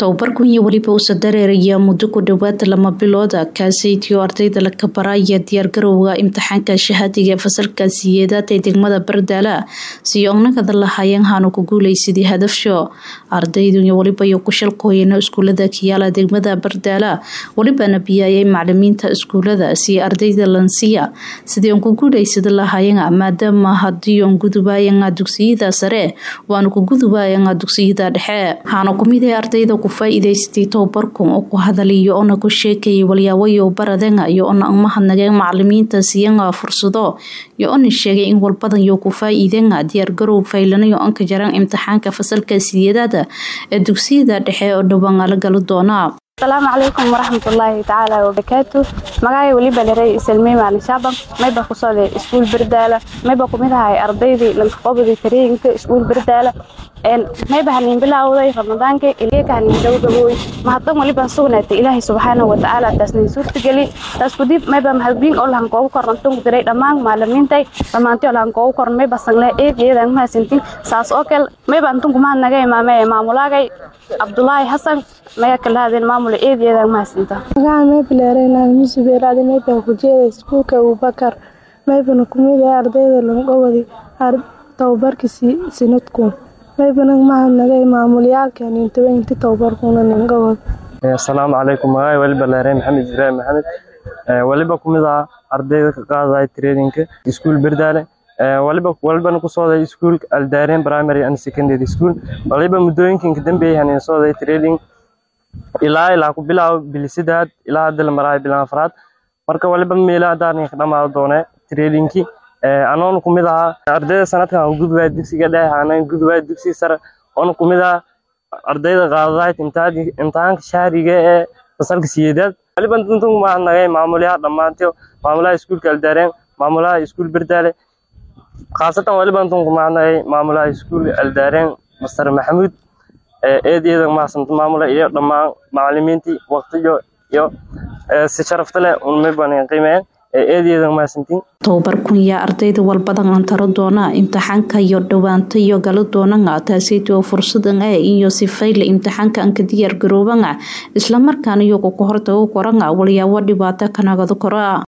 tababarkan iyo weliba uusa dareeraya muddo ku dhowaad lama bilooda kaaseytiyo ardayda la kabaraya diyaargarowga imtixaanka shahaadiga fasalka siyeedaad ee degmada bardaala si ognagada lahaayeen haanu ku guuleysadii hadafsho ardaydu iyo weliba iyo kushalkooyana iskuulada kiyaala degmada bardaala welibana biyaayay macalimiinta iskuulada si ardayda lansiya sidii on ku guuleysada lahaayeen maadaama hadii on gudubaayana dugsiyada sare waanu ku gudubaayana dugsiyada dhexe haana kumid ee ardayda ku faa-iideystay tababarkan oo ku hadaliyo ona ku sheekayay walyaawayo baradenga iyo ona umahadnageen macalimiinta siyanga fursado iyo ona sheegay in walbadan yo ku faa-iidenga diyaargarow faylanayo onka jaraan imtixaanka fasalka siyeedaada ee dugsiyada dhexe oo dhowaan la galo doona asalaamu calaykum waraxmatullaahi tacaala wabarakaatu magacay weliba dherey isalmey maalin shaaban mayba ku socday iskuul bardaala mayba kumid ahay ardaydii lankaqobadii tareenka iskuul bardaala mayba hanin bilaawday ramadaanka ileeka hanin gabagabooy mahaddan weliban sugnaatay ilaahay subxaanahu watacaala taasnin suurtageli taas kudib mayba mahadbiin oo lahan koogu koran tunku diray dhammaan maalimiintay dhammaantii oo lahan koogu koran mayba sangle eegeedan mahadsantin saas oo kale mayba antunku mahad naga imaamee maamulaagay cabdulaahi xasan maya kalahaadeen maamula eedeedan mahadsinta magaca maybileereyna musubeeraadi mayba ku jeeda iskuulka abubakar maybana kumid ah ardayda langowadi tababarka sinadku maybana mahadnagay maamulyaalka nintawe inti tababarkuna ningawad asalaamu calaykum magaca weliba leerey maxamed ibraahim maxamed weliba kumid ah ardayda ka qaadaya traininka iskuul berdaale waliba walibana ku sooday iskuulka aldaareen primary and secondary school waliba muddooyinkan dambeeyay hanin sooday training ilaa ilaa ku bilaabo bilisidaad ilaa hadda la maraayo bilan afraad marka waliba meelaha daarnin ka dhamaado doone trainingki anoon kumid ahaa ardayda sanadkan u gudbaya dugsiga dhexe aanan gudbaya dugsiga sare oon kumid ah ardayda qaadadayd imtixaanka shahriga ee fasalka siyeedaad waliba duntunku mahadnagay maamulaha dhammaantii maamulaha iskuulka aldaareen maamulaha iskuul berdaale khaasatan waliba duntunku mahadnagay maamulaha iskuul aldaareen master maxamuud eedeeda mahadsanto maamula iyo dhammaan macalimiintii waqtiyo iyo si sharafta leh unmayban qiimeen eedeeda mahadsantiin tababarkun yaa ardayda walbadan aan taro doona imtixaanka iyo dhowaanta iyo galo doonanga taaseytoo fursadan e iyo sifayle imtixaanka anka diyaar garoobanga islamarkaana iyago ku hortago koranga walyaabo dhibaato kanagado kora